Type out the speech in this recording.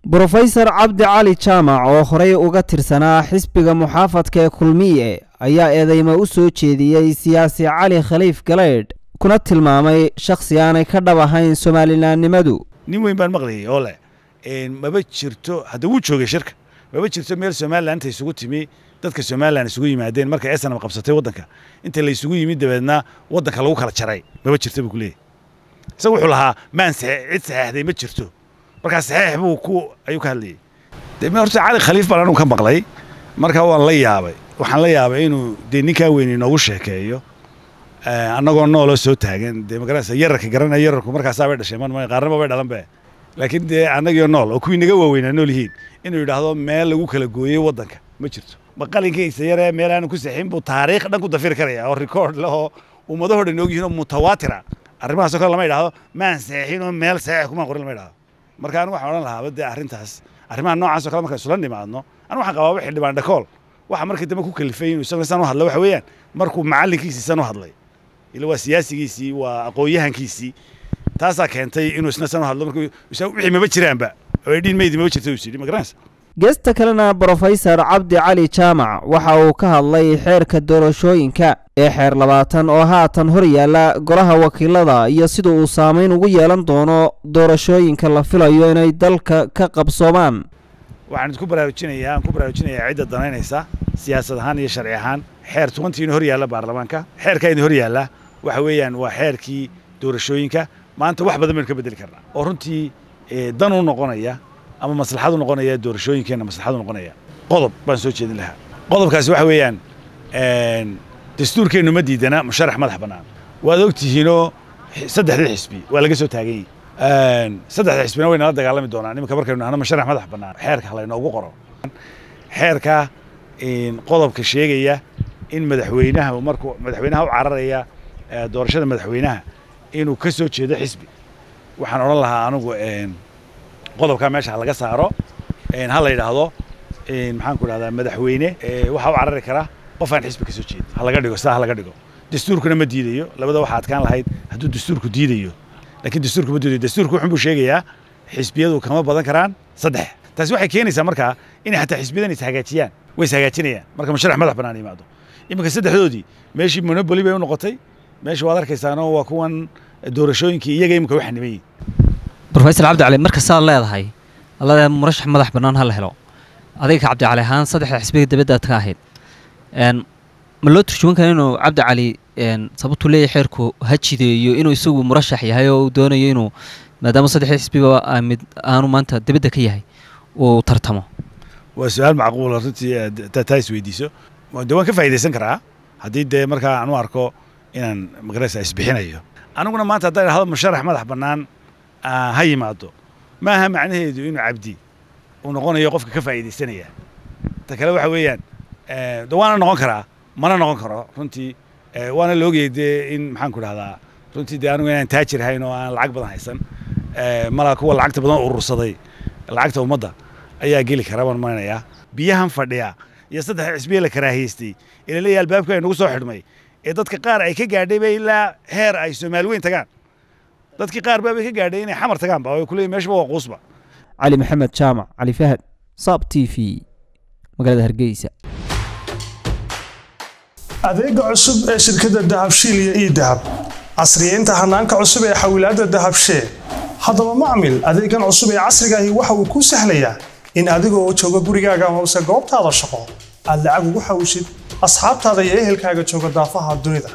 brofesor cabdi cali jaamac oo horey uga tirsanaa xisbiga muxaafadka ee kulmiye ayaa eedeymo u soo jeediyey siyaasi cali khaliif galeydh kuna tilmaamay shakhsi aanay ka dhab ahayn somalilanimadu nin weyn baan maqlayay oo leh maba jirto hadda wuu joogay shirka maba jirto meel somalilan inta isugu timi dadka somalilan isugu yimaadeen markay esanam qabsatay waddanka inta la isugu yimid dabeedna waddanka lagu kala jaray maba jirto buu ku leeyahy isaga wuxuu lahaa maan cid saxeexday ma jirto markaa saxeex buu ku ayuu ka hadlayay de horta cali khaliif baan anugu ka maqlay markaa waan la yaabay waxaan la yaabay inuu dee ninkaa weyn inoogu sheekeeyo annagoo nooloo soo taagan dee magarasa yararka garanaya yararku markaasaa bay dhashay man qaarnaba bay dhalan be laakiin dee annagio nool oo kuwii naga waaweynaa nool yihiin inuu yidhaahdo meel lagu kala gooyey waddanka ma jirto ma qalinkiisa yaree meel aanu ku saxin buu taariikh dhan ku dafiri karaya oo rikoord leh oo ummadahoo dhan og yihiin oo mutawaatira arrimahaasoo kale lama idhaahdo maan saxin oo meel saxeex kumaan qorin lama idhahdo marka anigu waxaan odhan lahaaba dee arrintaas arrimaha noocaasoo kale markaan isula nimaadno anigu waxaan qabaa wixii dhibaan dhakool waxa markii dambe ku kalifay inuu isaguna san u hadlay waxa weeyaan markuu macallinkiisii san u hadlay ila waa siyaasigiisii waa aqoon-yahankiisii taasaa keentay inuu isna san u hadlo markuu wixii maba jiraanba oo dhiin meydi maba jirta uu yidhi ma garanaysa geesta kalena brofesor cabdi cali jaamac waxa uu ka hadlay xeerka doorashooyinka ee xeer labaatan oo haatan hor yaalla golaha wakiilada iyo sida uu saamayn ugu yeelan doono doorashooyinka la filayo inay dalka ka qabsoomaan waxaan idinku baraarujinayaa aan ku baraarujinayaa cidda danaynaysa siyaasad ahaan iyo sharci ahaan xeer tubantiina hor yaalla baarlamaanka xeerkaa idin hor yaalla waxa weeyaan waa xeerkii doorashooyinka maanta wax badan baynu ka beddeli karnaa oo runtii dan u noqonaya ama maslaxad u noqonaya doorashooyinkeenna maslaxad u noqonaya qodob baan soo jeedin lahaa qodobkaasi waxa weeyaan dastuurkeennu ma diidana musharax madax bannaan waad og tihiinoo saddexdii xisbi waa laga soo taagan yihi saddexda xisbina way nala dagaalami doonaan iminka markaynu nahno musharax madax bannaan xeerka halaynoogu qoro xeerka qodobka sheegaya in madaxweynaha markuu madaxweynaha u cararaya doorashada madaxweynaha inuu ka soo jeedo xisbi waxaan odhan lahaa anigu qodobkaa meesha ha laga saaro ha la yidhaahdo maxaan ku idhahdaa madaxweyne waxaa u carari kara qof aan xisbi ka soo jeedin ha laga dhigo sidaa ha laga dhigo dastuurkuna ma diidayo labada waxaa adkaan lahayd hadduu dastuurku diidayo laakiin dastuurku ma diidayo dastuurku wuxun buu sheegayaa xisbiyadu kama badan karaan saddex taasi waxay keenaysaa markaa inay xataa xisbiyadan is hagaajiyaan way is hagaajinayaan marka musharax madax bannaan yimaado iminka saddexdoodii meeshii monoboli bay u noqotay meesha waad arkaysaanoo waa kuwan doorashooyinkii iyaga iminka waxa niman yihin brofesor cabdi cali marka saad leedahay allada murashax madax bannaan ha la helo adiga cabdi cali ahaan saddexda xisbiga dibadda aad ka ahayd ma loo turjuman kara inuu cabdi cali sababtuu leeyahay xeerku ha jideeyo inuu isagu murashax yahay oo uu doonayo inuu maadaama saddexda xisbiba mid aanu maanta dibadda ka yahay uu tartamo waa su-aal macquula runtii taa is weydiiso de waan ka faa'idaysan karaa haddii dee markaa aan u arko inaan magaraysa isbixinayo aniguna maanta haddaan idhahdo musharax madax bannaan ha yimaado ma aha macnaheedu inuu cabdi uu noqonayo qofka ka faa'iidaysanaya ta kale waxa weeyaan de waana noqon karaa mana noqon karo runtii waana la ogayay dee in maxaan ku idhahdaa runtii dee anigu inaan taajir hayn oo aan lacag badan haysan malaa kuwa lacagta badan urursaday lacagta ummadda ayaa geli kara baan marinayaa biyahan fadhiya iyo saddex xisbiya la karaahiystay ee laleeyahay albaabka ay nagu soo xidhmay ee dadka qaar ay ka gaadhay ba ilaa heer ay soomaali weyn tagaan dadkii qaar baabay ka gaadhay inay xamar tagaan ba ay kuleeyihin meeshaba waa quusba cali maxamed jaamac cali fahad saab t v magaalada hargeysa adeega cusub ee shirkadda dahabshiil iyo ii dahab casriyeynta hanaanka cusub ee xawilaadda dahabshee haddaba macmil adeegan cusub ee casrigaahi waxa uu kuu sahlayaa in adigoo jooga gurigaaga hoose goobtaada shaqo aad lacag ugu xawshid asxaabtaada iyo ehelkaaga jooga daafaha dunida